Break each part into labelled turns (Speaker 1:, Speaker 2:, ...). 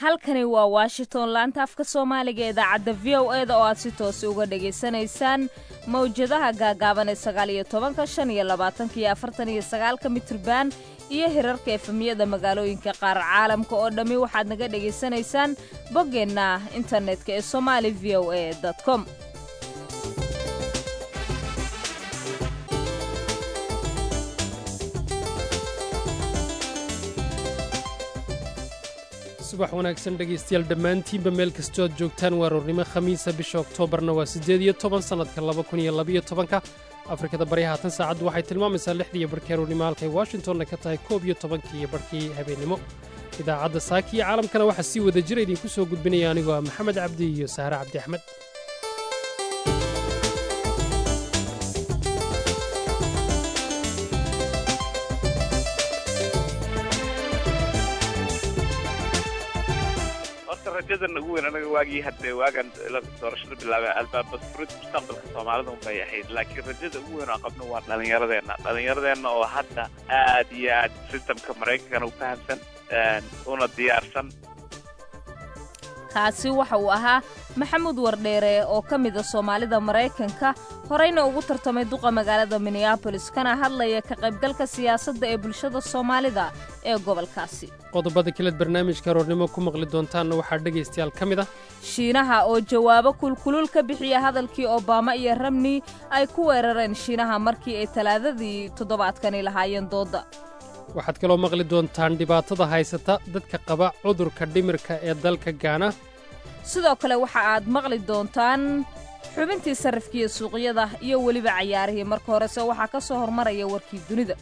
Speaker 1: halkani waa washington laanta afka soomaaliga idaacadda v o e da oo aad si toosi uga dhegaysanaysaan mawjadaha gaagaaban ee sagaal iyo tobanka shan iyo labaatanka iyo afartan iyo sagaalka mitriban iyo hirarka efemiyada magaalooyinka qaar caalamka oo dhammi waxaad naga dhegaysanaysaan boggeenna internetka ee somali v o e com
Speaker 2: subax wanaagsan dhegaystayaal dhammaantiinba meel kastoo aad joogtaan waa roornimo khamiisa bisha oktoobarna waa siddeed iyo toban sannadka laba kun iyo labaiyo tobanka afrikada bari haatan saacaddu waxay tilmaamaysaa lixdiiyo barhkii aroornimo halkay washingtonna ka tahay koob iyo tobankii iyo barhkii habeennimo idaacadda saaki iyo caalamkana waxaa sii wada jira idinku soo gudbinaya anigoo ah maxamed cabdi iyo sahre cabdi axmed
Speaker 3: rajadan ugu weyn anaga waagii hadde waagan doorashada bilaabay albaaba furid mustaqbalka soomaalida unbay ahayd laakiin rajada ugu weyn oo qabno waa dhallinyaradeenna dhallinyaradeenna oo hadda aad iyo aad sistamka maraykankana u fahamsan una diyaarsan
Speaker 1: kaasi waxa uu ahaa maxamuud wardheere oo ka mida soomaalida maraykanka horeyna ugu tartamay duqa magaalada minneabolis kana hadlaya ka qaybgalka siyaasadda ee bulshada soomaalida ee gobolkaasi
Speaker 2: qodobada kaleed barnaamijka aroornimo ku maqli doontaanna waxaa dhegaystayaal ka mid ah
Speaker 1: shiinaha oo jawaabo kulkulul ka bixiya hadalkii obama iyo ramni ay ku weerareen shiinaha markii ay talaadadii toddobaadkani lahaayeen doodda
Speaker 2: waxaad kaloo maqli doontaan dhibaatada haysata dadka qaba cudurka dhimirka ee dalka gaana
Speaker 1: sidoo kale waxa aad maqli doontaan xubintii sarrifkiiyo suuqyada iyo weliba cayaarihii marka horese waxaa ka soo hormaraya warkii dunida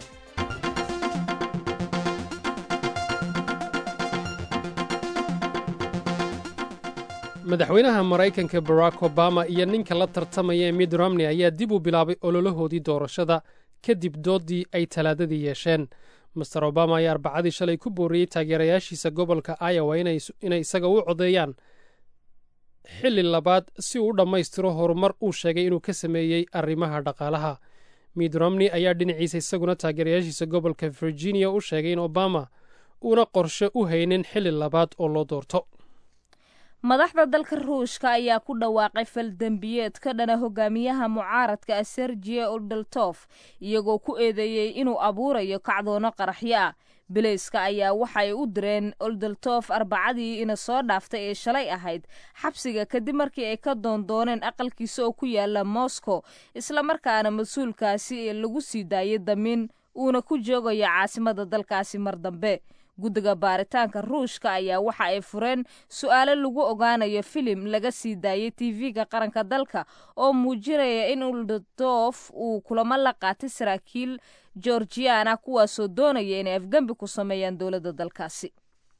Speaker 2: madaxweynaha maraykanka barack obama iyo ninka la tartamaya ee mid romney ayaa dib u bilaabay ololahoodii doorashada kadib dooddii ay talaadadii yeesheen master obama ayaa arbacadii shalay ku booriyey taageerayaashiisa gobolka iowa inay isaga u codeeyaan xilli labaad si uu u dhammaystiro horumar uu sheegay inuu ka sameeyey arrimaha dhaqaalaha mid romney ayaa dhinaciisa isaguna taageerayaashiisa gobolka virginia u sheegay in obama uuna qorshe u haynin xilli labaad oo loo doorto
Speaker 1: madaxda dalka ruushka ayaa ku dhawaaqay faldembiyeed ka dhana hogaamiyaha mucaaradka ah sergiye oldeltof iyagoo ku eedeeyey inuu abuurayo kacdoono qaraxyo ah bilayska ayaa waxa ay u direen oldeltof arbacadii ina soo dhaaftay ee shalay ahayd xabsiga kadib markii ay ka doondooneen aqalkiisa oo ku yaala moscow islamarkaana mas-uulkaasi lagu sii daayay damiin uuna ku joogayo caasimada dalkaasi mar dambe guddiga baaritaanka ruushka ayaa waxa ay fureen su'aalo lagu ogaanayo filim laga sii daayey tv-ga qaranka dalka oo muujinaya in uldodof uu kulamo la qaatay saraakiil georgiana kuwaasoo doonaya inay afgembi ku sameeyaan dowladda dalkaasi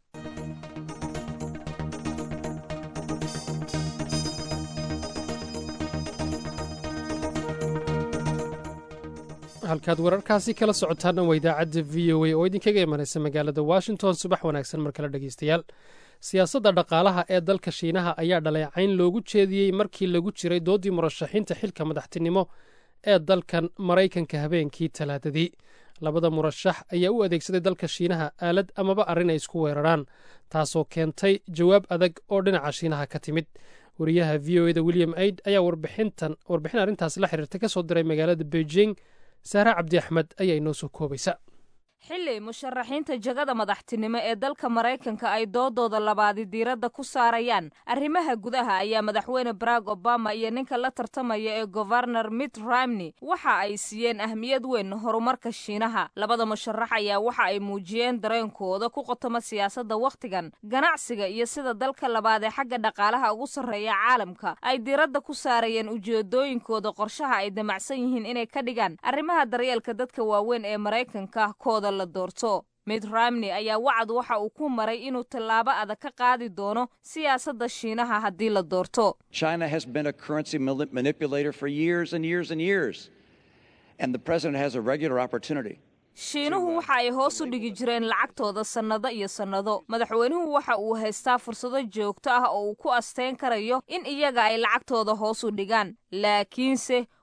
Speaker 2: halkaad wararkaasi kala socotaanna waa idaacadda v o a oo idinkaga imanaysa magaalada washington subax wanaagsan mar kale dhegaystayaal siyaasadda dhaqaalaha ee dalka shiinaha ayaa dhaleecayn loogu jeediyey markii lagu jiray dooddii murashaxiinta xilka madaxtinimo ee dalkan maraykanka habeenkii talaadadii labada murashax ayaa u adeegsaday dalka shiinaha aalad amaba arrin ay isku weeraraan taasoo keentay jawaab adag oo dhinaca shiinaha ka timid wariyaha v o eda william aid ayaa warbixintan warbixin arrintaasi la xiriirta ka soo diray magaalada beijing saare cabdi axmed ayaa inoo soo koobaysa
Speaker 1: xilli musharaxiinta jagada madaxtinimo ee dalka maraykanka ay doodooda labaadi diiradda ku saarayaan arrimaha gudaha ayaa madaxweyne barack obama iyo ninka la tartamaya ee govarnor mitt romney waxa ay siiyeen ahmiyad weyn horumarka shiinaha labada musharax ayaa waxa ay muujiyeen dareenkooda ku qotoma siyaasadda wakhtigan ganacsiga iyo sida dalka labaad ee xagga dhaqaalaha ugu sarreeya caalamka ay diiradda ku saarayeen ujeedooyinkooda qorshaha ay damacsan yihiin inay ka dhigaan arrimaha daryeelka dadka waaweyn ee maraykanka kooda la doorto mid ramney ayaa wacad waxa uu ku maray inuu tallaabo adag ka qaadi doono siyaasadda shiinaha haddii la doorto
Speaker 4: China has been a currency manipulator for years and years and years, and the president has a regular opportunity.
Speaker 1: shiinuhu waxa ay hoos u dhigi jireen lacagtooda sannado iyo sannado madaxweynuhu waxa uu haystaa fursado joogto ah oo uu ku asteyn karayo in iyaga ay lacagtooda hoos u dhigaan laakiinse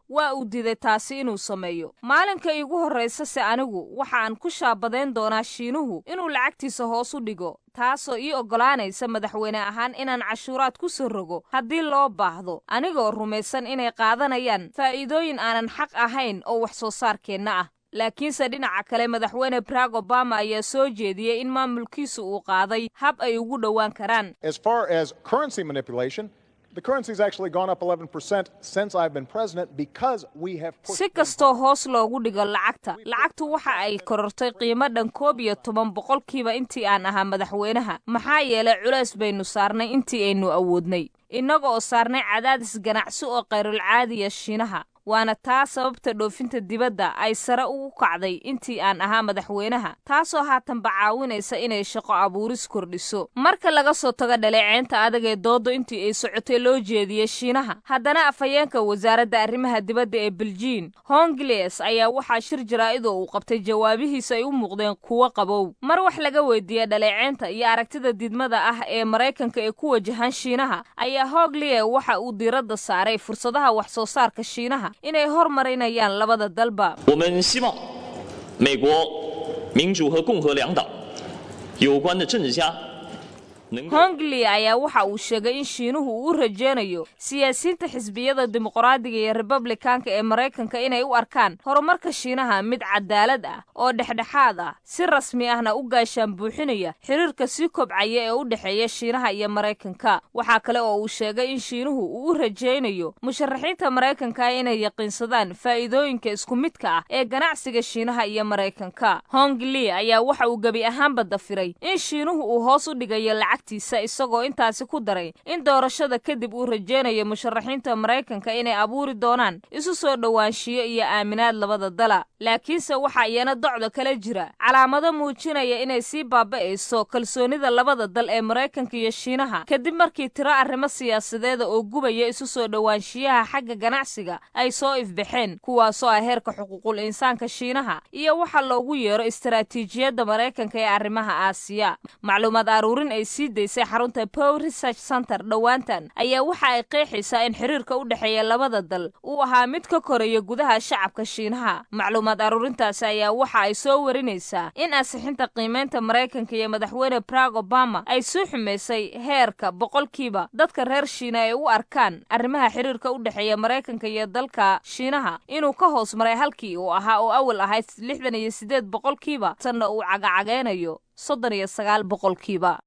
Speaker 1: waa uu diiday taasi inuu sameeyo maalinka iigu horraysa se anigu waxa aan ku shaabadayn doonaa shiinuhu inuu lacagtiisa hoos u dhigo taasoo ii oggolaanaysa madaxweyne ahaan inaan cashuuraad ku soo rogo haddii loo baahdo anigoo rumaysan inay qaadanayaan faa'iidooyin aanan xaq ahayn oo wax soo saarkeenna ah laakiinse dhinaca kale madaxweyne barack obama ayaa soo jeediyey in maamulkiisu uu qaaday hab ay ugu dhowaan karaan
Speaker 5: As far as currency manipulation, the currency's actually gone up 11% since I've been president because we have pushed
Speaker 1: si kastoo hoos loogu dhigo lacagta lacagtu waxa ay korortay qiimo dhan koob iyo toban boqolkiiba intii aan ahaa madaxweynaha maxaa yeelay culays baynu saarnay intii aynu awoodnay innaga oo saarnay cadaadis ganacsi oo kayrulcaadiya shiinaha waana taa sababta dhoofinta dibadda ay sare ugu kacday intii aan ahaa madaxweynaha taasoo haatanba caawinaysa inay shaqo abuuris kordhiso marka laga soo tago dhaleeceynta adag ee dooddo intii ay socotay loo jeediyey shiinaha haddana afhayeenka wasaaradda arrimaha dibadda ee beljiin hongles ayaa waxaa shir jaraa'idoo uu qabtay jawaabihiisa ay u muuqdeen kuwo qabow mar wax laga weydiiyey dhaleeceynta iyo aragtida didmada ah ee maraykanka ee ku wajahan shiinaha ayaa hoglie waxa uu diiradda saaray fursadaha wax soo saarka shiinaha inay hormarinayaan labada dalba
Speaker 6: 我们希望美国民主和共和两党有关的政治家能够
Speaker 1: hongli ayaa waxa uu sheegay in shiinuhu uu u rajeynayo siyaasiyiinta xisbiyada dimuqraadiga iyo republikaanka ee maraykanka inay u arkaan horumarka shiinaha mid cadaalad ah oo dhexdhexaad ah si rasmi ahna u gaashaan buuxinaya xiriirka sii kobcaya ee u dhexeeya shiinaha iyo maraykanka waxaa kale oo uu sheegay in shiinuhu uu u rajeynayo musharaxiinta maraykanka inay yaqiinsadaan faa'iidooyinka isku midka ah ee ganacsiga shiinaha iyo maraykanka hongli ayaa waxa uu gebi ahaanba dafiray in shiinuhu uu hoos u dhigayo lacagtiisa isagoo intaasi ku daray in doorashada kadib uu rajeynayo musharaxiinta maraykanka inay abuuri doonaan isu soo dhowaanshiyo iyo aaminaad labada dala laakiinse waxaa iyana docda kala jira calaamado muujinaya inay sii baaba'ayso kalsoonida labada dal ee maraykanka iyo shiinaha kadib markii tiro arrimo siyaasadeeda oo gubaya isu soo dhowaanshiyaha xagga ganacsiga ay soo ifbaxeen kuwaasoo ah heerka xuquuqul insaanka shiinaha iyo waxa loogu yeero istaraatiijiyadda maraykanka ee arrimaha aasiya macluumaad aruurin ay sii daysay xarunta pow research center dhowaantan ayaa waxa ay qeexaysaa in xiriirka u dhexeeya labada dal uu ahaa mid ka koraya gudaha shacabka shiinaha macluumaad aruurintaasi ayaa waxa ay soo warinaysaa in ansixinta qiimeynta maraykanka iyo madaxweyne barack obama ay soo xumaysay heerka boqolkiiba dadka reer shiina ay u arkaan arrimaha xiriirka u dhexeeya maraykanka iyo dalka shiinaha inuu ka hoos maray halkii uu ahaa oo awal ahayd lixdan iyo siddeed boqolkiiba tanna uu cagacageynayo soddon iyo sagaal boqolkiiba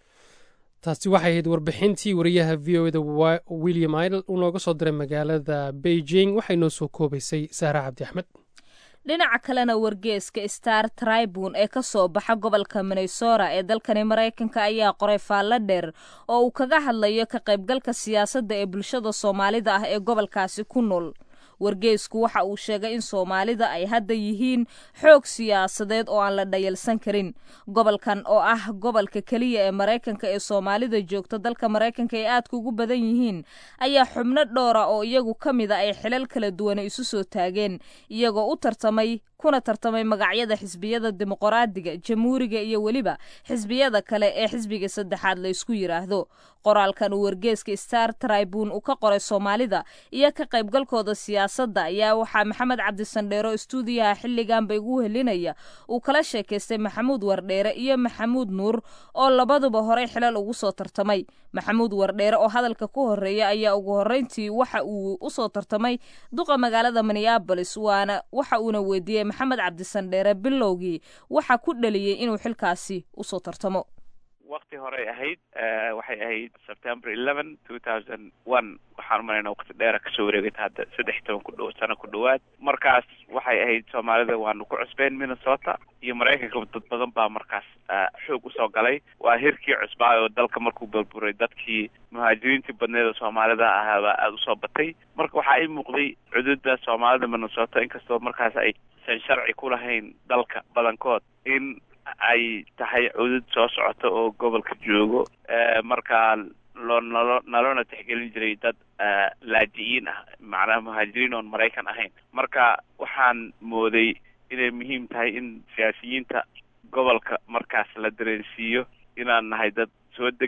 Speaker 2: taasi waxay ahayd warbixintii wariyaha v o eda william idle uu nooga soo diray magaalada beijing waxay noo soo koobaysay saara cabdi axmed
Speaker 1: dhinaca kalena wargeeska star tribune ee ka soo baxa gobolka minnesota ee dalkani maraykanka ayaa qoray faallo dheer oo uu kaga hadlayo ka qaybgalka siyaasadda ee bulshada soomaalida ah ee gobolkaasi ku nool wargeesku waxa uu sheegay in soomaalida ay hadda yihiin xoog siyaasadeed oo aan la dhayalsan karin gobolkan oo ah gobolka keliya ee maraykanka ee soomaalida joogta dalka maraykanka ay aadka ugu badan yihiin ayaa xubno dhowra oo iyagu ka mid a ay xilal kala duwana isu soo taageen iyagoo u tartamay kuna tartamay magacyada xisbiyada dimuqraadiga jamhuuriga iyo weliba xisbiyada kale ee xisbiga saddexaad la isku yidhaahdo qoraalkan uu wargeeska star tribune uu ka qoray soomaalida iyo ka qaybgalkooda siyaasadda ayaa waxaa maxamed cabdisandheero istuudiyaha xilliganba igu helinaya uu kala sheekaystay maxamuud wardheere iyo maxamuud nuur oo labaduba horey xilal ugu soo tartamay maxamuud wardheere oo hadalka ku horeeya ayaa ugu horreyntii waxa uu usoo tartamay duqa magaalada minneabolis waana waxa uuna weydiiyey maxamed cabdisandheere bilowgii waxa ku dhaliyey inuu xilkaasi usoo tartamo
Speaker 3: wakti horey ahayd waxay ahayd september eleven two thousand one waxaan umalaynaa wakti dheera kasoo wareegata hadda saddex iyo toban ku dhow sano ku dhowaad markaas waxay ahayd soomaalida waanu ku cusbeen minnesota iyo maraykanka dad badan baa markaas xoog usoo galay waa hirkii cusbaa oo dalka markuu burburay dadkii muhaajiriintii badneed oo soomaalida ahaabaa aada usoo batay marka waxaa ii muuqday cududa soomaalida minnesota inkastoo markaas aysan sharci ku lahayn dalka badankood in ay tahay cudud soo socota oo gobolka joogo markaa loo nalo naloona tixgelin jiray dad laaji'iin ah macnaha muhaajiriin oon maraykan ahayn marka waxaan mooday inay muhiim tahay in siyaasiyiinta gobolka markaas la dareensiiyo inaan nahay dad soo degay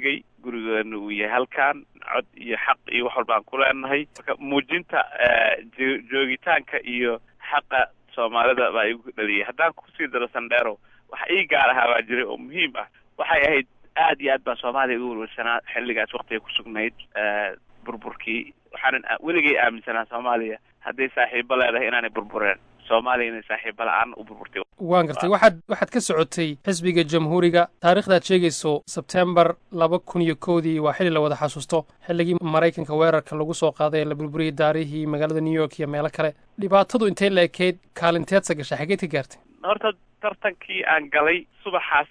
Speaker 3: gurigeena uu yahay halkan cod iyo xaq iyo wax walba aan ku leenahay marka muujinta joogitaanka iyo xaqa soomaalida baa igu dhaliyay haddaan kusii daro sandheero waxa ii gaar ahaa baa jiray oo muhiim ah waxay ahayd aad iyo aad baa soomaaliya ugu welwelsanaa xilligaas waktiga ku sugnayd burburkii waxaanan weligay aaminsanaa soomaaliya hadday saaxiibo leedahay inaanay burbureen soomaaliya inay saaxiibo la-aan u burburtay
Speaker 2: waan gartay waxaad waxaad ka socotay xisbiga jamhuuriga taarikhdaad sheegayso sebtembar laba kun iyo kowdii waa xilli la wada xasuusto xilligii maraykanka weerarka lagu soo qaaday ee la burburiyey daarihii magaalada new york iyo meelo kale dhibaatadu intay la ekeyd kaalinteedsa gashay xageed ka gaartay
Speaker 3: horta tartankii aan galay subaxaas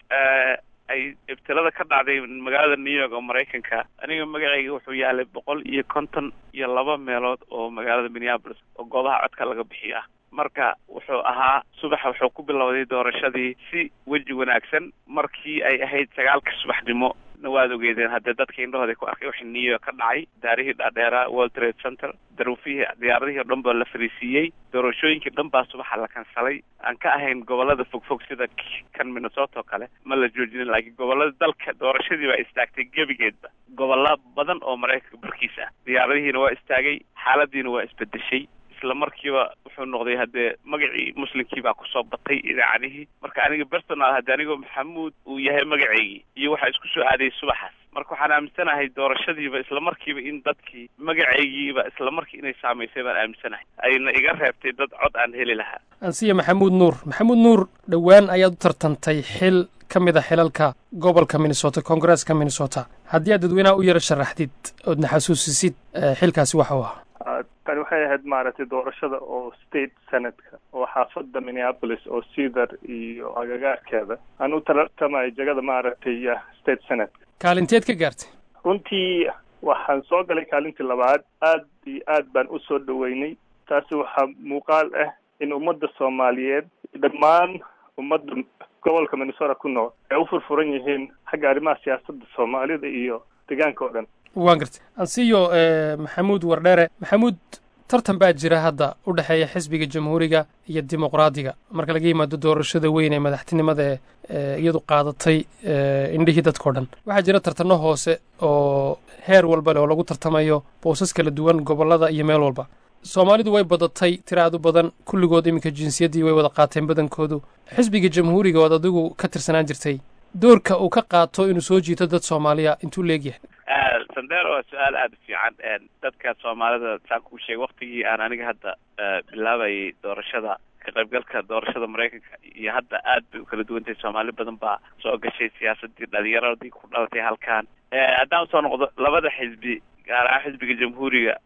Speaker 3: ay ibtilada ka dhacday magaalada new york oo maraykanka aniga magacayga wuxuu yaalay boqol iyo konton iyo laba meelood oo magaalada minneapolis oo goobaha codka laga bixiyo ah marka wuxuu ahaa subaxa wuxuu ku bilowday doorashadii si weji wanaagsan markii ay ahayd sagaalka subaxnimo na waad ogeedeen haddee dadka indhahooda ku arkay wixii new york ka dhacay daarihii dhaadheeraa world trade center daruufihii diyaaradihii o dhan baa la fariisiiyey doorashooyinkii dhan baa subaxa la kansalay aan ka ahayn gobolada fogfog sida kan minnesota oo kale ma la joojinin laakiin gobolada dalka doorashadii baa istaagtay gebigeedba gobollo badan oo maraykanka barkiis ah diyaaradihiina waa istaagay xaaladiina waa isbedeshay isla markiiba wuxuu noqday haddee magacii muslimkii baa kusoo batay idaacadihii marka aniga personal haddii anigoo maxamuud uu yahay magaceygii iyo waxaa isku soo aadayay subaxaas marka waxaan aaminsanahay doorashadiiba isla markiiba in dadkii magacaygiiba isla markii inay saamaysay baan aaminsanahay ayna iga reebtay dad cod aan heli lahaa
Speaker 2: ansiya maxamuud nuur maxamuud nuur dhowaan ayaad u tartantay xil ka mid a xilalka gobolka minnesota koongareeska minnesota haddii aad dadweynaha u yaro sharaxdid oodna xasuusisid xilkaasi waxa uu ahaa
Speaker 7: tani waxay ahayd maaragtay doorashada oo state senatka oo xaafadda minneapolis oo cedar iyo agagaarkeeda aan u tartamayo jagada maaragtay state senatka
Speaker 2: kaalinteed ka gaartay
Speaker 7: runtii waxaan soo galay kaalintii labaad aad iyo aad baan u soo dhoweynay taasi waxaa muuqaal ah in ummadda soomaaliyeed dhammaan ummadda gobolka minnesota ku nool ay u furfuran yihiin xagga arrimaha siyaasadda soomaalida iyo deegaanka oo dhan
Speaker 2: waan gartay ansiyo maxamuud wardheere maxamuud tartan baa jira hadda u dhexeeya xisbiga jamhuuriga iyo dimuqraadiga marka laga yimaado doorashada weyn ee madaxtinimada ee iyadu qaadatay indhihii dadkao dhan waxaa jira tartanno hoose oo heer walba leh oo lagu tartamayo boosas kala duwan gobollada iyo meel walba soomaalidu way badatay tira aad u badan kulligood iminka jinsiyaddii way wada qaateen badankoodu xisbiga jamhuuriga ood adigu ka tirsanaan jirtay doorka uu ka qaato inuu soo jiito dad soomaaliya intuu leegyahay
Speaker 3: sandero waa su-aal aada u fiican dadka soomaalida saan kuu sheegay waktigii aan aniga hadda bilaabayay doorashada ka qaybgalka doorashada maraykanka iyo hadda aad bay u kala duwantahay soomaali badan baa soo gashay siyaasadii dhalinyaradii ku dhalatay halkan haddaan usoo noqdo labada xisbi gaar ahaan xisbiga jamhuuriga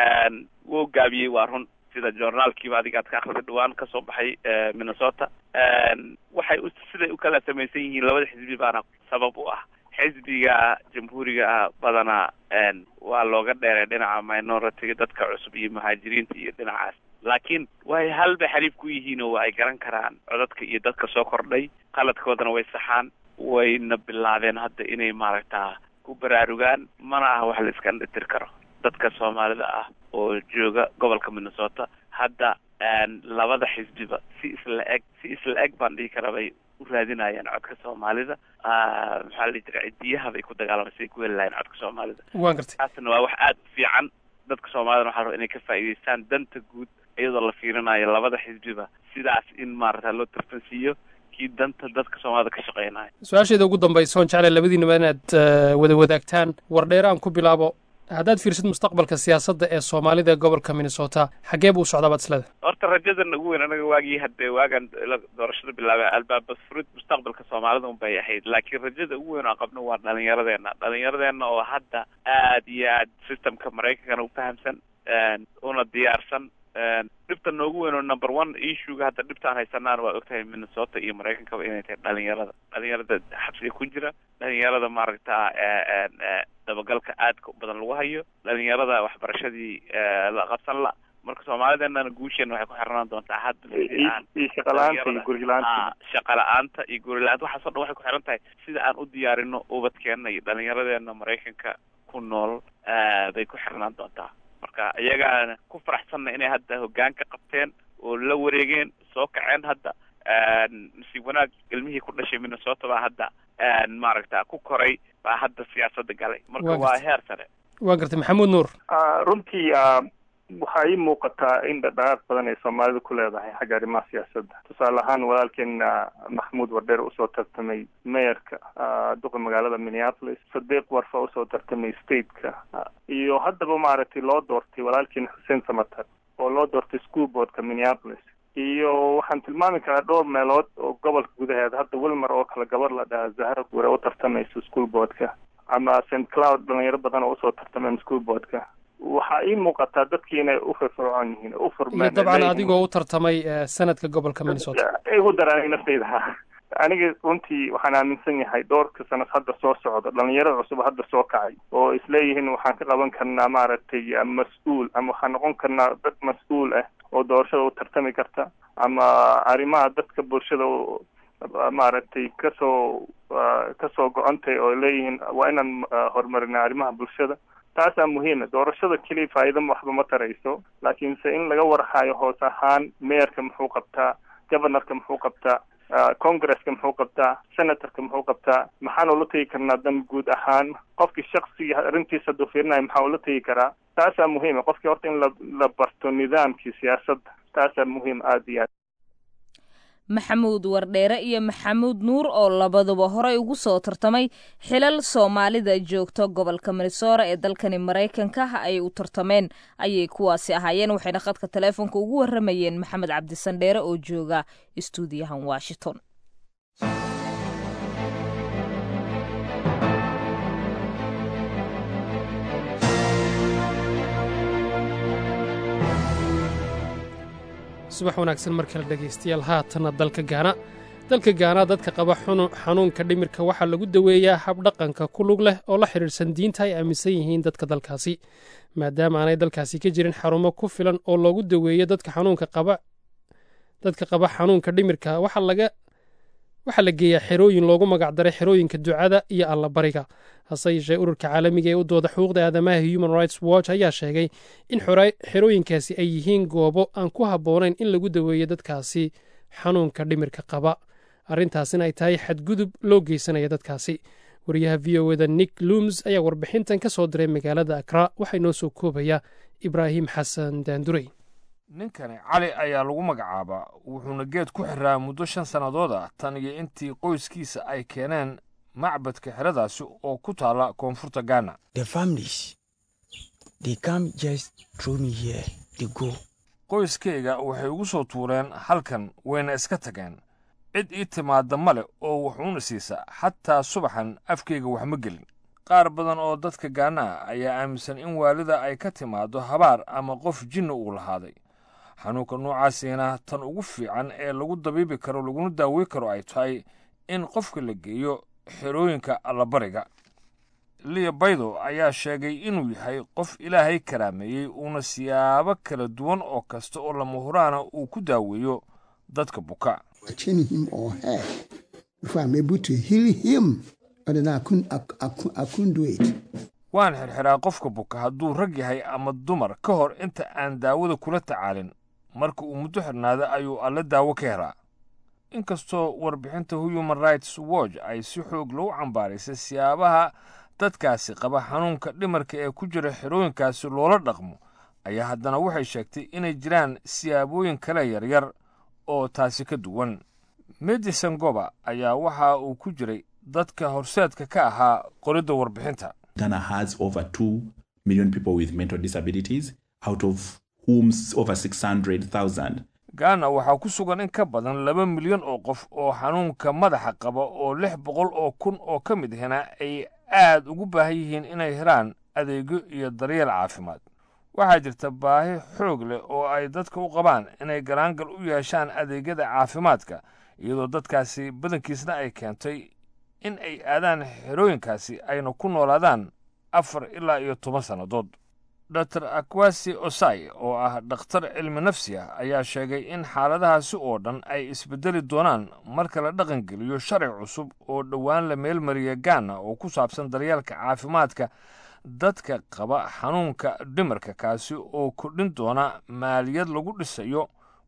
Speaker 3: wuu gaabiyey waa run sida journaalkiiba adiga aad ka akrida dhawaan kasoo baxay minnesota waxay u siday u kala samaysan yihiin labada xisbi baana sabab u ah xisbiga jamhuuriga ah badanaa waa looga dheeray dhinaca minoritiga dadka cusub iyo muhaajiriinta iyo dhinacaas laakiin way halbay xariif ku yihiin oo ay garan karaan codadka iyo dadka soo kordhay qaladkoodana way saxaan wayna bilaabeen hadda inay maaragtaa ku baraarugaan mana aha wax la iska dhitir karo dadka soomaalida ah oo jooga gobolka minnesota hadda labada xisbiba si isla eg si isla eg baan dhihi karaa bay u raadinayaan codka soomaalida maxaa la dhihi jira cidiyaha bay ku dagaalamaysa ay ku heli lahayen codka soomaalida
Speaker 2: waan gartay
Speaker 3: taasna waa wax aada u fiican dadka soomaalida waxaa raba inay ka faa'iidaystaan danta guud iyadoo la fiirinayo labada xisbiba sidaas in maarata loo tartansiiyo kii danta dadka soomaalida ka shaqeynaya
Speaker 2: su-aasheeda ugu dambaysa oon jeclay labadiinaba inaad wada wadaagtaan wardheere aan ku bilaabo haddaad fiirsid mustaqbalka siyaasadda ee soomaalida ee gobolka minnesota xaggee buu u socdaa baad isleedahay
Speaker 3: horta rajadan ugu weyn anaga waagii hadde waagaan doorashada bilaabay albaaba furid mustaqbalka soomaalida un bay ahayd laakiin rajada ugu weyn oo aan qabno waa dhalinyaradeena dhalinyaradeena oo hadda aad iyo aad systemka maraykankana u fahamsan una diyaarsan dhibta noogu weyn oo number one issuega hadda dhibtaan haysanaan waa ogtahay minnesota iyo maraykankaba inay tahay dhalinyarada dhalinyarada xabsiga ku jira dhalinyarada maaragta dabagalka aadka u badan lagu hayo dhalinyarada waxbarashadii la qabsan la marka soomaalideenana guusheena waxay ku xirnaan doontaa hadda
Speaker 7: iyo shaqala-aanta iyo gurigla-aanta
Speaker 3: shaqa la-aanta iyo gurila-aanta waxaas o dhan waxay ku xiran tahay sida aan u diyaarino ubadkeena iyo dhalinyaradeena maraykanka ku nool bay ku xirnaan doontaa marka iyagaana ku faraxsanna inay hadda hoggaan ka qabteen oo la wareegeen soo kaceen hadda nasiib wanaag ilmihii ku dhashay minnesota baa hadda maaragta ku koray baa hadda siyaasadda galay marka
Speaker 2: Waa
Speaker 3: waa
Speaker 2: gartay.
Speaker 3: heer sare
Speaker 2: waa gartay maxamuud nuur
Speaker 7: Ah, runtii ah, waxaa ii muuqataa in dhaqdhaqaaq badan ay soomaalidu ku leedahay xagga arrimaha siyaasadda tusaale ahaan walaalkeen ah, maxamuud wardheer usoo tartamay mayorka ah, duqa magaalada minneapolis sadiiq warfa usoo tartamay stateka ah, iyo haddaba maaragtay loo doortay walaalkeen xuseen samatar oo loo doortay school boardka minneapolis iyo waxaan tilmaami karaa dhowr meelood oo gobolka gudaheeda hadda wilmar oo kale gabar la dhahaa zahra gure u tartamayso school boardka ama st cloud dhalinyaro badan oo usoo tartameen school boardka waxaa ii muuqataa dadkii inay u firfircoon yihiin u
Speaker 2: iyo
Speaker 7: furmeen
Speaker 2: dabcan adigoo u tartamay eh, sanadka gobolka minnesota
Speaker 7: igu daraan naftayda ha aniga runtii waxaan aaminsan yahay dhowrka sanad hadda soo socda dhalinyaro cusub hadda soo kacay oo isleeyihiin waxaan ka qaban karnaa maaragtay ah, mas-uul ama waxaan noqon karnaa dad mas-uul ah oo doorashada u tartami karta ama arrimaha dadka bulshada u- ah, maaragtay kasoo ah, kasoo go-antay oo leeyihiin waa inaan ah, horumarinaa arrimaha bulshada taasaa muhiima doorashada keliya faa'iido waxba ma tarayso laakiinse in laga warhayo hoos ahaan meerka muxuu qabtaa governorka muxuu qabtaa ah, congresska muxuu qabtaa senatorka muxuu qabtaa maxaan ula tegi karnaa dan guud ahaan qofkii shaksiga arrintiisa hadduu fiirinayo maxaa ula tegi karaa taasaa muhiima qofkii horta in la la barto nidaamkii siyaasadda taasaa muhiim aada iyo aad
Speaker 1: maxamuud wardheere iyo maxamuud nuur oo labaduba horey ugu soo tartamay xilal soomaalida joogto gobolka minnesota ee dalkani maraykanka ay u tartameen ayay kuwaasi ahaayeen waxayna khadka taleefonka ugu waramayeen maxamed cabdisandheere oo jooga istuudiyahan washington
Speaker 2: subax wanaagsan mar kale dhegaystayaal haatanna dalka gaana dalka gaana dadka qaba xunu- xanuunka dhimirka waxaa lagu daweeyaa habdhaqanka ku lug leh oo la xidhiidhsan diinta ay aaminsan yihiin dadka dalkaasi maadaama aanay dalkaasi ka jirin xarumo ku filan oo loogu daweeyo dadka xanuunka qaba dadka qaba xanuunka dhimirka waxaa laga waxaa la geeyaa xerooyin loogu magacdaray xerooyinka ducada iyo allabariga hase yeeshee ururka caalamiga ee u dooda xuquuqda aadamaha human rights watch ayaa sheegay in xora- xerooyinkaasi ay yihiin goobo aan ku habboonayn in lagu daweeyo dadkaasi xanuunka dhimirka qaba arrintaasina ay tahay xadgudub loo geysanaya dadkaasi wariyaha v o eda nick looms ayaa warbixintan ka soo diray magaalada akra waxaa inoo soo koobaya ibraahim xasan daandurey
Speaker 8: ninkani cali ayaa lagu magacaabaa wuxuuna geed ku xiraa muddo shan sannadood ah tan iyo intii qoyskiisa ay keeneen macbadka xeradaasi oo ku taala koonfurta gaana
Speaker 9: The families, they come just throw me here, they go.
Speaker 8: qoyskayga waxay igu soo tuureen halkan wayna iska tageen cid ii timaadda ma leh oo waxuuna siisa xataa subaxan afkayga wax ma gelin qaar badan oo dadka gaana ah ayaa aaminsan in waalida ay ka timaaddo habaar ama qof jinni uu lahaaday xanuunka noocaasiina tan ugu fiican ee lagu dabiibi karo laguna daawey karo ay tahay in qofka la geeyo xerooyinka allabariga liya baydo ayaa sheegay inuu yahay qof ilaahay karaameeyey uuna siyaabo kala duwan oo kasta oo lama huraana uu ku daaweeyo dadka buka
Speaker 10: chain him or her before I'm able to heal him. But then I couldn't, I, I, cou- I couldn't do it.
Speaker 8: waan xirxiraa qofka buka hadduu rag yahay ama dumar ka hor inta aan daawada kula tacaalin marka uu muddo xirnaada ayuu alle daawo ka helaa inkastoo warbixinta human rights watch ay si xoog loo cambaaraysay siyaabaha dadkaasi qaba xanuunka dhimarka ee ku jira xerooyinkaasi loola dhaqmo ayaa haddana waxay sheegtay inay jiraan siyaabooyin kale yaryar oo taasi ka duwan medicine goba ayaa waxa uu ku jiray dadka horseedka ka ahaa qoridda warbixinta
Speaker 11: Ghana has over 2 million people with mental disabilities, out of whom s- over 600,000
Speaker 8: gaana waxaa ku sugan in ka badan laba milyan oo qof oo xanuunka madaxa qaba oo lix boqol oo kun oo ka mid ahna ay aad ugu baahan yihiin inay helaan adeegyo iyo daryeel caafimaad waxaa jirta baahi xoog leh oo ay dadka u qabaan inay galaangal u yeeshaan adeegyada caafimaadka iyadoo dadkaasi badankiisna ay keentay in ay aadaan xerooyinkaasi ayna ku noolaadaan afar ilaa iyo toban sannadood dor akwasi osai oo ah dhakhtar cilmi nafsi ah ayaa sheegay in xaaladahaasi oo dhan ay isbedeli doonaan marka la dhaqangeliyo sharci cusub oo dhowaan la meelmariya gaana oo ku saabsan daryeelka caafimaadka dadka qaba xanuunka dhimarka kaasi oo kordhin doona maaliyad lagu dhisayo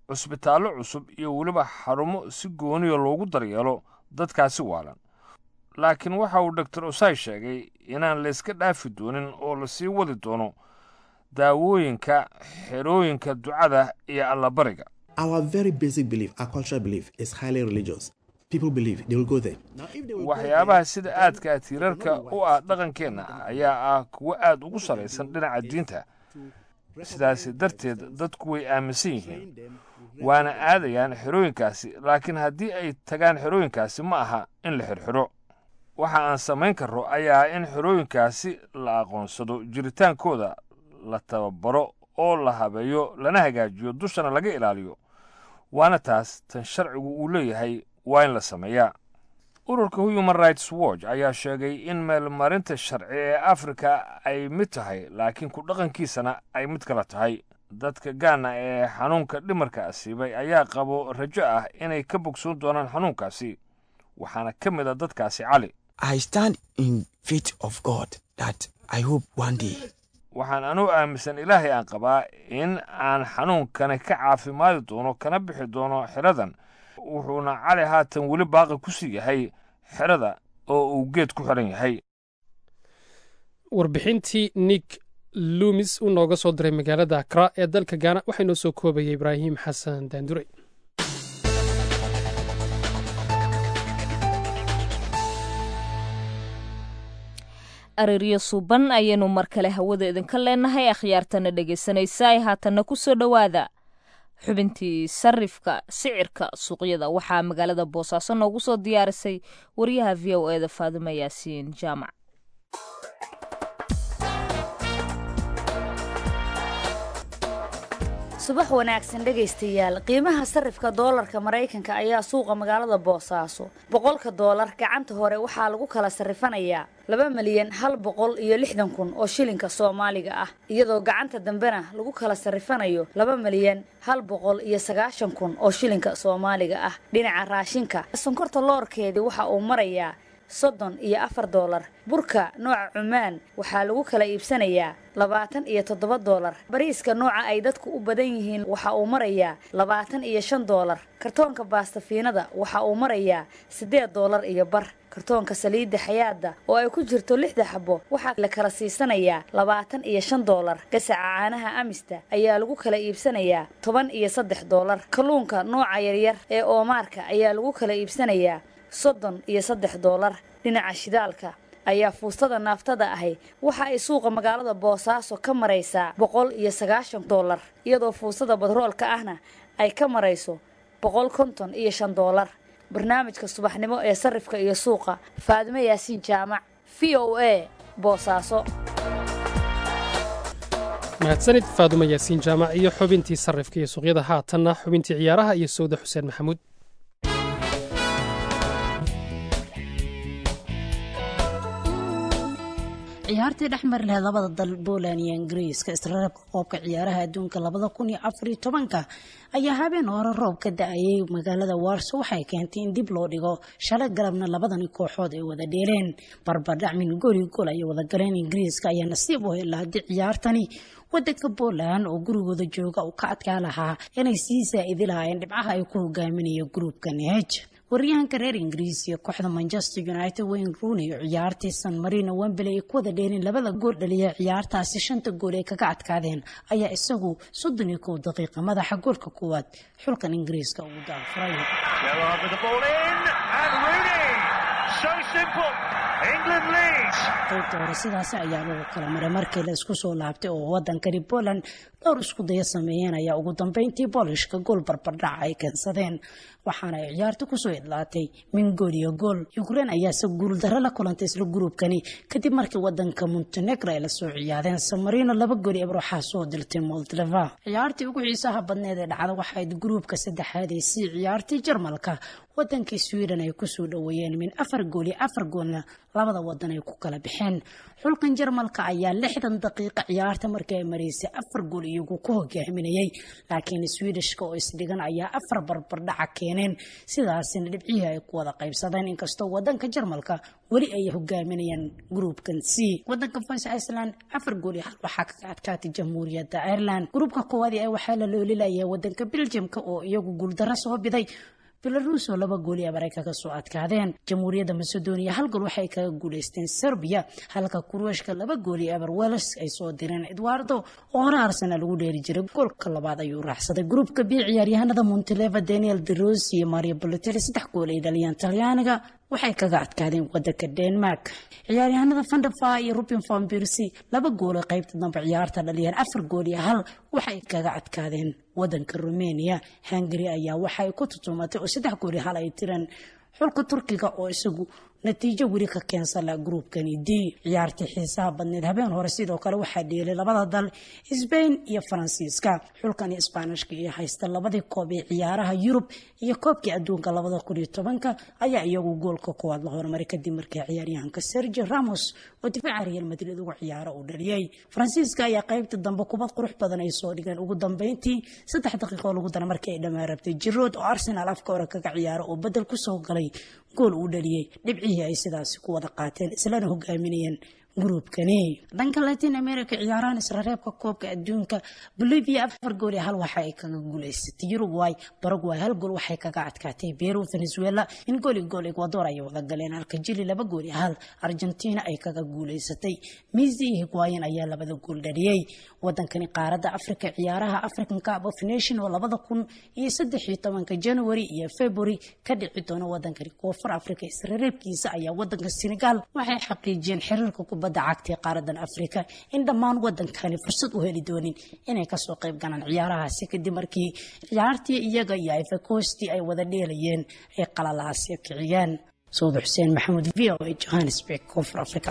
Speaker 8: cusbitaallo cusub iyo weliba xarumo si gooniya loogu daryeelo dadkaasi waalan laakiin waxa uu doctor osai sheegay inaan layska dhaafi doonin oo lasii wadi doono daawooyinka xerooyinka ducada iyo allabariga
Speaker 12: Our very basic belief, our cultural belief, is highly religious. People believe they will go there.
Speaker 8: waxyaabaha sida aadka tiirarka u ah dhaqankeenna ayaa ah kuwo aad ugu salaysan dhinaca diinta sidaasi darteed dadku way aaminsan yihiin waana aadayaan xerooyinkaasi laakiin haddii ay tagaan xerooyinkaasi ma aha in la xirxidho waxa aan samayn karro ayaa ah in xerooyinkaasi la aqoonsado jiritaankooda la tababaro oo la habeeyo lana hagaajiyo dushana laga ilaaliyo waana taas tan sharcigu uu leeyahay waa in la sameeyaa ururka human rights watch ayaa sheegay in meelmarinta sharci ee afrika ay mid tahay laakiin ku dhaqankiisana ay mid kala tahay dadka gaana ee xanuunka dhimarka asiibay ayaa qabo rajo ah inay ka bogsoon doonaan xanuunkaasi waxaana ka mid a dadkaasi cali
Speaker 9: I stand in faith of God that I hope one day
Speaker 8: waxaan anugu aaminsan ilaahay aan qabaa in aan xanuunkani ka caafimaadi doono kana bixi doono xeradan wuxuuna cali haatan weli baaqi ku sii yahay xerada oo uu geed ku xiran yahay
Speaker 2: warbixintii nick lumis uu nooga soo diray magaalada akra ee dalka gaana waxaa inoo soo koobayay ibraahim xasan daandure
Speaker 1: areeryo suuban ayaynu mar kale hawada idinka leenahay akhyaartana dhegaysanaysa ay haatanna ku soo dhowaada xubintii sarifka sicirka suuqyada waxaa magaalada boosaaso noogu soo diyaarisay wariyaha v o eda faadimo yaasiin jaamac
Speaker 13: subax wanaagsan dhegaystayaal qiimaha sarifka doolarka maraykanka ayaa suuqa magaalada boosaaso boqolka doolar gacanta hore waxaa lagu kala sarifanayaa laba milyan hal boqol iyo lixdan kun oo shilinka soomaaliga ah iyadoo gacanta dambena lagu kala sarifanayo laba milyan hal boqol iyo sagaashan kun oo shilinka soomaaliga ah dhinaca raashinka sonkorta loorkeedii waxa uu marayaa soddon iyo afar doolar burka nooca cumaan waxaa lagu kala iibsanayaa labaatan iyo toddoba doolar bariiska nooca ay dadku u badan yihiin waxa uu marayaa labaatan iyo shan doolar kartoonka baastafiinada waxa uu marayaa siddeed doolar iyo bar kartoonka saliidda xayaada oo ay ku jirto lixda xabo waxaa la kala siisanayaa labaatan iyo shan doolar gasaca caanaha amista ayaa lagu kala iibsanayaa toban iyo saddex doolar kalluunka nooca yaryar ee oomaarka ayaa lagu kala iibsanayaa soddon iyo saddex doolar dhinaca shidaalka ayaa fuustada naaftada ahi waxa ay suuqa magaalada boosaaso ka maraysaa boqol iyo sagaashan doolar iyadoo fuustada badroolka ahna ay ka marayso boqol konton iyo shan doolar barnaamijka subaxnimo ee sarifka iyo suuqa faadimo yaasiin jaamac v o a boosaaso
Speaker 2: mahadsanid faadumo yaasiin jaamac iyo xubintii sarifka iyo suuqyada haatanna xubintii ciyaaraha iyo sawda xuseen maxamuud
Speaker 14: ciyaartii dhex mari lahayd labada dal Poland iyo Ingiriiska isreebka qoobka ciyaaraha adduunka labada kun iyo afar iyo tobanka ayaa habeen hore roob ka da-ayay magaalada Warsaw waxay keentay in dib loo dhigo shalay galabna labadani kooxood ay wada dheeleen barbardhacmin goli gol ay wada galeen Ingiriiska ayaa nasiib u helay haddii ciyaartani wadanka Poland oo gurigooda jooga uu ka adkaa lahaa inay sii saa'idi lahaayeen dhibcaha ay ku hogaaminaya gruupkan H waryahanka reer ingiriis iyo kooxda manchester united wayne rooney oo ciyaartii san marino wembley ay ku wada dheerin labada gool dhaliya ciyaartaasi shanta gool ay kaga adkaadeen ayaa isagu soddon iyo kow daqiiqa madaxa goolka koowaad xulkan ingiriiska ugu daafuray qaybta hore sidaasi ayaa lagu kala maray markii la isku soo laabtay oo wadankani poland dhowr isku daya sameeyeen ayaa ugu dambeyntii boolishka gool barbardhaca ay keensadeen waxaana ay ciyaarta kusoo idlaatay min gool iyo gool ukraine ayaase guuldaro la kulantay isla gruubkani kadib markii wadanka montenegro ay lasoo ciyaadeen samarino laba gool eber waxaa soo diltay moldova ciyaartii ugu xiisaha badneed ee dhacda waxayd gruubka saddexaad ee sii ciyaartii jarmalka wadankii sweden ay kusoo dhoweeyeen min afar gool iyo afar goolna labada wadan ay ku kala baxeen xulkan jarmalka ayaa lixdan daqiiqa ciyaarta markii ay maraysay afar gool iyo iyagu ku hogaaminayay laakiin swedishka oo isdhigan ayaa afar barbardhaca keeneen sidaasina dhibcihii ay ku wada qaybsadeen inkastoo wadanka jarmalka weli ay hogaaminayaan gruupkan c wadanka fans iceland afar gool iyo hal waxaa kaga adkaatay jamhuuriyadda ireland gruupka koowaadi ee waxaa la loolilayaa wadanka beljamka oo iyagu guuldaro soo biday belarus oo laba gool iyo abaray kaga soo adkaadeen jamhuuriyadda macedonia hal gool waxay kaga guuleysteen serbia halka kurueshka laba gool iyo eber wels ay soo direen edwardo oo hore arsenal ugu dheeri jiray goolka labaad ayuu raaxsaday gruupka b ciyaaryahanada monteleva daniel de rosi iyo mario balotelli saddex gool ay dhaliyaan talyaaniga waxay kaga adkaadeen wadanka denmark ciyaaryahanada vanderfa iyo rubin van birsi laba gool ay qaybta dambe ciyaarta dhaliyeen afar gool iyo hal waxay kaga adkaadeen wadanka rumania hungary ayaa waxay ku tutumatay oo saddex gool iyo hal ay tireen xulka turkiga oo isagu natiijo weli ka keensala gruupkani d ciyaartii xiisaha badneed habeen hore sidoo kale waxaa dheelay labada dal sbain iyo faransiiska xulkani isbaanishka iyo haysta labadii koob ee ciyaaraha yurub iyo koobkii adduunka labada kun iyo tobanka ayaa iyagu goolka koowaad la hormaray kadib markii ciyaaryahanka sergio ramos oo difaaca real madrid uga ciyaaro uu dhaliyey faransiiska ayaa qaybta dambe kubad qurux badan ay soo dhigeen ugu dambeyntii saddex daqiiqo lagu dara markii ay dhammaan rabtay jirood oo arsenal afka hore kaga ciyaaro oo bedel kusoo galay gool uu dhaliyey dhibcihii ay sidaasi ku wada qaateen islana hogaaminayeen gruupkani dhanka latin america ciyaarahan israreebka koobka adduunka bolivia afar gool iyo hal waxa ay kaga guuleysatay uruguay paraguay hal gool waxay kaga adkaatay peru venezuela in gool iyo gool ecuador ay wada galeen halka jili laba gool iyo hal argentina ay kaga guuleysatay misi iyo higuayan ayaa labada gool dhaliyey wadankani qaaradda africa ciyaaraha african cup of nation oo labada kun iyo saddex iyo tobanka january iyo february ka dhici doona wadankani koonfur africa israreebkiisa ayaa wadanka senegal waxay xaqiijiyeen xiriirka kubadda cagta ee qaaradan africa in dhammaan wadankani fursad u heli doonin inay kasoo qayb galaan ciyaarahaasi kadib markii ciyaartii iyaga iyo ifacosti ay wada dheelayeen ay qalalaasya kiciyeen sawda xuseen maxamuud v o a johannesburg koonfur africa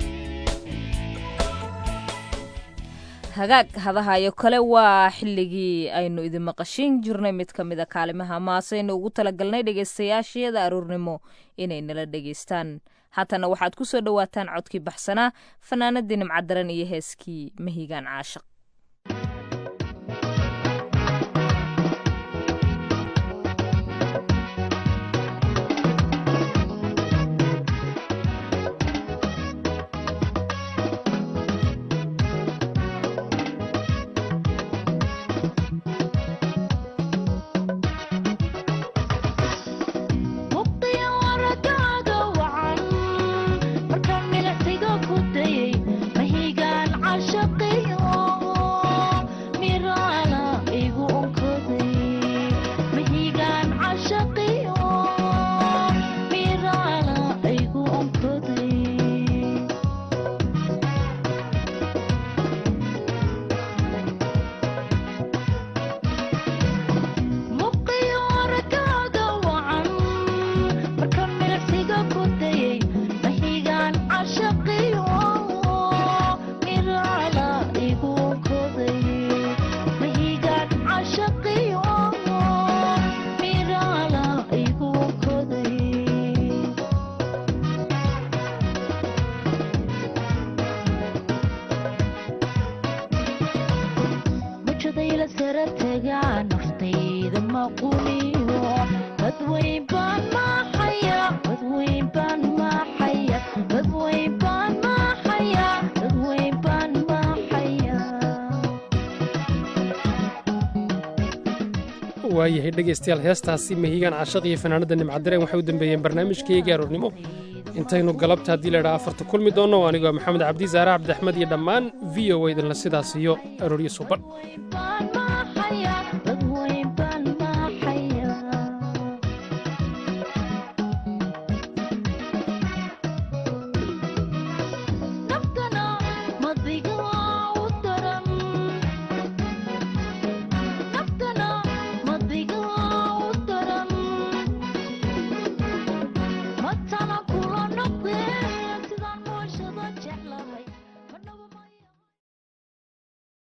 Speaker 1: hagaag hadahayo kale waa xilligii aynu idin maqashiin jirnay mid ka mida kaalimaha maasaynu ugu talagalnay dhegaystayaashayada aroornimo inay nala dhegaystaan haatana waxaad ku soo dhowaataan codkii baxsanaa fanaanadii nimcadaran iyo heeskii mahigaan caashaq
Speaker 2: waayahay dhegaystayaal heestaasi mahigaan cashaq iyo fanaanada nimcadareen waxay u dambeeyeen barnaamijkayga aroornimo intaynu galabta haddii laydhaa afarta kulmi doonno anigoo maxamed cabdi saare cabdiaxmed iyo dhammaan v o idinla sidaas iyo arooryo suban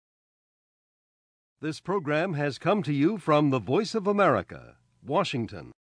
Speaker 15: This program has come to you from the Voice of America, Washington.